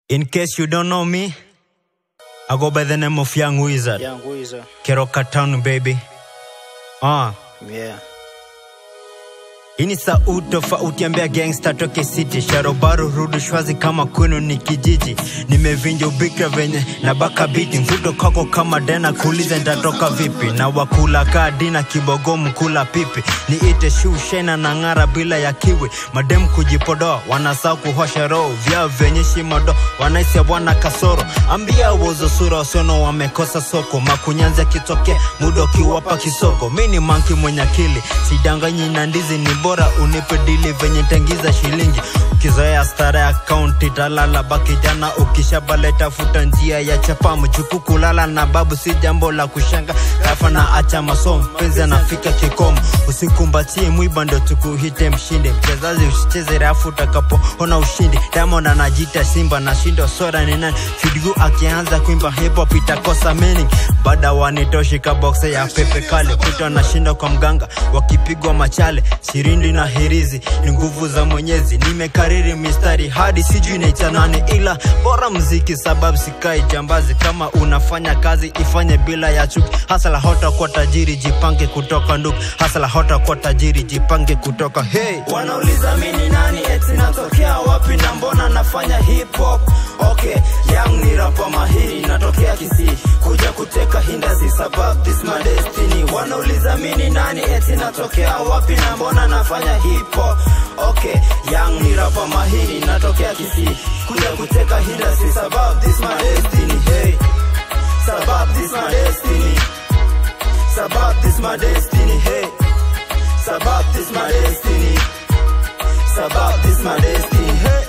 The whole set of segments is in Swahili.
In case you don't know me, I go by the name of Young Wizard. Young Wizard. Keroka Town, baby. Ah, Yeah. hii ni sauti tofauti ambia gangsta toke city sharobaru rudu shwazi kama kwenu ni kijiji nimevinja ubikra venye na baka biti mvuto kako kama dena kuuliza nitatoka vipi na wakula kaa dina kibogo mkula pipi niite shushena na ng'ara bila ya kiwi madem kujipodoa wanasaa kuhosha roho vyao vyenye shimodo wanaisia bwana kasoro ambia wozo sura wasiono wamekosa soko makunyanzi akitokea muda ukiwapa kisoko mi ni manki mwenye akili sidanganyi na ndizi ni bora unipe dili venye tengiza shilingi ukizoea stara ya kaunti talala baki jana ukishabaleta futa njia ya chapamu chuku kulala na babu si jambo la kushanga kafa na acha masomo mpenzi anafika kikomo usikumbatie mwiba ndo tukuhite mshindi mchezaji usicheze rafu utakapoona ushindi diamond anajita simba na shindo sora ni nani fidigu akianza kuimba hip hop itakosa meaning baada wanitoshi kaboksa ya pepe kale kuta na shindo kwa mganga wakipigwa machale sirindi na hirizi ni nguvu za mwenyezi nimekariri mistari hadi sijui naita nani ila bora mziki sababu sikai jambazi kama unafanya kazi ifanye bila ya chuki hasala hota kwa tajiri jipange kutoka ndugu hasala hota kwa tajiri jipange kutoka hey wanauliza mini nani eti natokea wapi na mbona nafanya hip hop okay young ni rapa mahiri natokea kisii kuja kuteka hindasi sababu this my destiny wanauliza mini nani eti natokea wapi na mbona nafanya hip hop okay young ni rapa mahiri natokea kisii kuja kuteka hindasi sababu this my destiny hey sababu this my destiny sababu this my destiny hey sababu this my destiny sababu this my destiny hey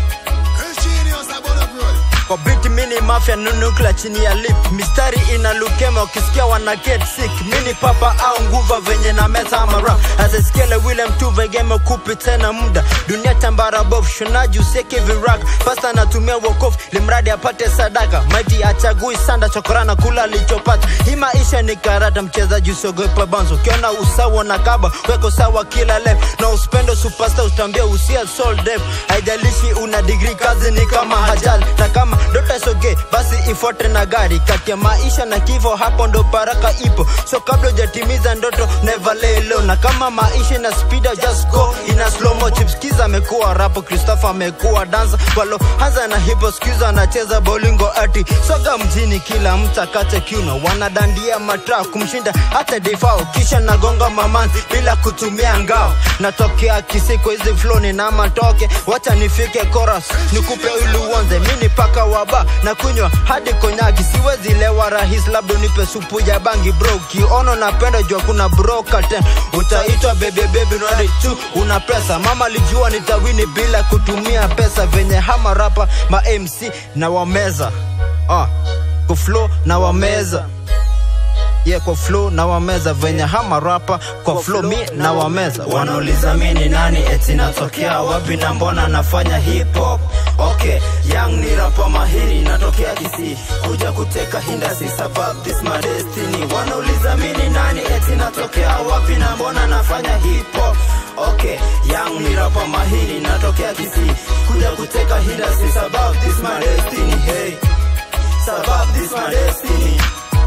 kwa biti mini mafya nunukla chini ya lip mistari ina lukema ukisikia wana get sick mini papa au nguva venye na meta ama rap asasikiele william tu vegeme kupi tena muda dunia tambara bof shonaji usieke virak pasta anatumia wokofu limradi apate sadaka maiti achagui sanda chokorana kula alichopata hii maisha ni karata mchezaji usiogopa banzo ukiona usawa na kaba weko sawa kila lef na uspendo superstar utambia usia soul def haijalishi una digri kazi ni kama hajali na kama ndoto soge basi ifuate na gari kati ya maisha na kifo hapo ndo baraka ipo so kabla ujatimiza ndoto never lay low na kama maisha na speed just go ina slow mo chipskiz amekuwa rapo christopher amekuwa dansa walo hanza na hipo skiz anacheza bolingo ati soga mjini kila mtu akate kiuno wanadandia matra kumshinda hata defao kisha nagonga mamanzi bila kutumia ngao natokea kisiko hizi floni na matoke wacha nifike chorus nikupe ili uonze mini paka waba na kunywa hadi konyagi siwezi lewa rahis labda nipe supu ya bangi bro kiono napenda jua kuna broka ten utaitwa bebebebi nadi tu una pesa mama lijua nitawini bila kutumia pesa venye hama rapa ma mc na wameza ah, kuflo na wameza yeah, kwa flow na wameza venye hama rapa kwa flow mi na wameza wanauliza mini nani eti natokea wapi na mbona nafanya hip hop okay young ni rapa mahiri natokea kisii kuja kuteka hindasi sababu this my destiny wanauliza mini nani eti natokea wapi na mbona nafanya hip hop okay young ni rapa mahiri natokea kisii kuja kuteka hindasi sababu this my destiny hey sababu this my destiny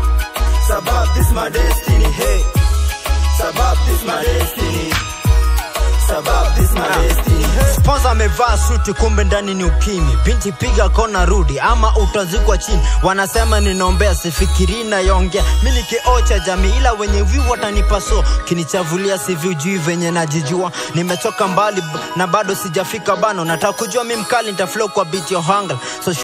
sababu this my destiny hey sababu this my destiny sababu this my destiny hey Sponsor amevaa suti kumbe ndani ni ukimi binti piga kona rudi ama utazikwa chini wanasema ninaombea sifikiri nayongea mi ni kioo cha jamii ila wenye viu watanipa so kinichavulia sivi ujui venye najijua nimetoka mbali b- na bado sijafika bano nataka kujua mi mkali nitaflow kwa beat ya hanga so